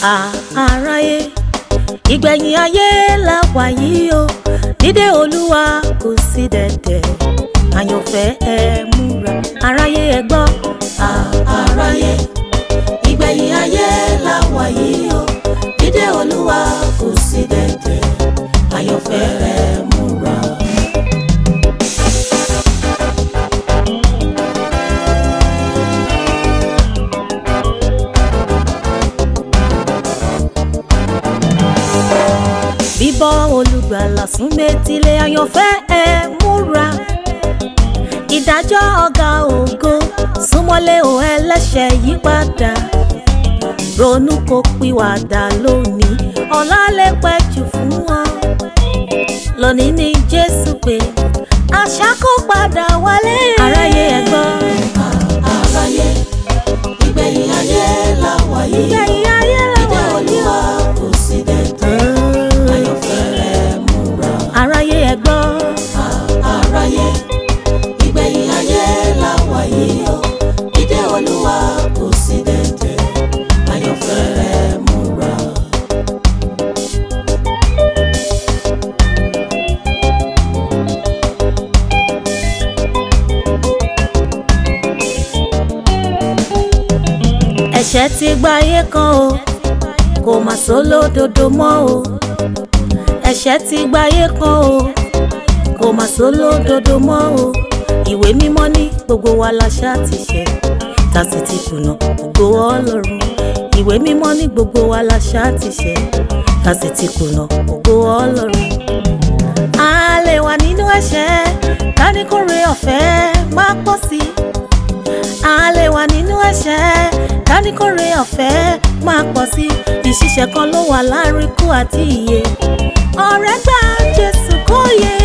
àráyé ìgbẹ̀yìn ayé la wà yìí o dídé olúwa kò sí dẹ̀dẹ̀ àyànfẹ́ ẹ múra aráyé ẹ gbọ́. àráyé ìgbẹ̀yìn ayé la wà yìí o dídé olúwa kò sí dẹ̀dẹ̀ àyànfẹ́ ẹ múra. bíbọ́ olùgbàlà sún métílé àyànfẹ́ ẹ múra ìdájọ́ ọ̀gá ògo súnmọ́lé o ẹlẹ́ṣẹ̀ yípadà ronú kó pìwàdà lónìí ọ̀la lè pẹ́ jù fún wọn lónìí ní jésù pé àṣà kó padà wálé aráyé ẹ gbọ́. àráyé ìgbẹ̀yìn ayé la wà yìí o ìgbẹ̀yìn ayé la dídé wà yìí olúwa kò sí dẹ̀dẹ̀ àyànfẹ́ ẹ múra. aráyé ẹ gbọ́. àráyé ìgbẹ̀yìn ayé la wà yìí o dídé olúwa kò sí dẹ̀dẹ̀ àyànfẹ́ ẹ múra. ẹ̀ṣẹ̀ ti gbáyé kan o kò mà sólódodo mọ́ o ẹ̀ṣẹ̀ ti gbáyé kan o kò mà sólódodo mọ́ o ìwé mímọ́ ní gbogbo wa la ṣá ti ṣẹ̀ tá sì ti kùnà ògo ọlọ́run ìwé mímọ́ ní gbogbo wa la ṣá ti ṣẹ̀ tá sì ti kùnà ògo ọlọ́run a lè wà nínú ẹ̀ṣẹ̀ ká ní kórè ọ̀fẹ́ má pọ̀ sí i a lè wà nínú ẹ̀ṣẹ̀ káníkórè ọ̀fẹ́ máa pọ̀ sí ìṣiṣẹ́ kan ló wà láàrin ikú àti ìyè ọ̀rẹ́ gbà jésù kó yé.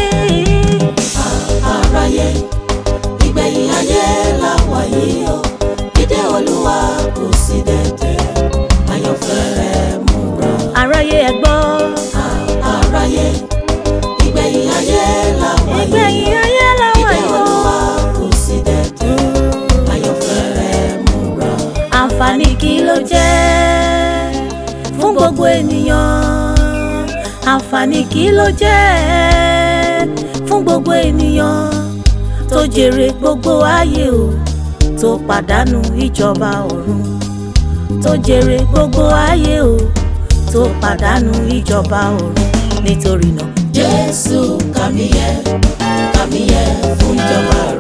àráyé ìgbẹ̀yìn ayé la wà yìí o dídé olúwa kò sí dẹ̀dẹ̀ àyànfẹ́ ẹ múra. aráyé ẹ gbọ́ àráyé ìgbẹ̀yìn ayé la wà yìí ìgbẹ̀yìn ayé làwọn dídé yóò. olúwa kò sí dẹ̀dẹ̀ àyànfẹ́ ẹ múra. àǹfààní kí ló jẹ́ fún gbogbo ènìyàn àǹfààní kí ló jẹ́ fún gbogbo ènìyàn tó jèrè gbogbo ayé o tó pàdánù ìjọba ọ̀run tó jèrè gbogbo ayé o tó pàdánù ìjọba ọ̀run nítorí náà jésù kàmíyẹ kàmíyẹ fún ìjọba rẹ.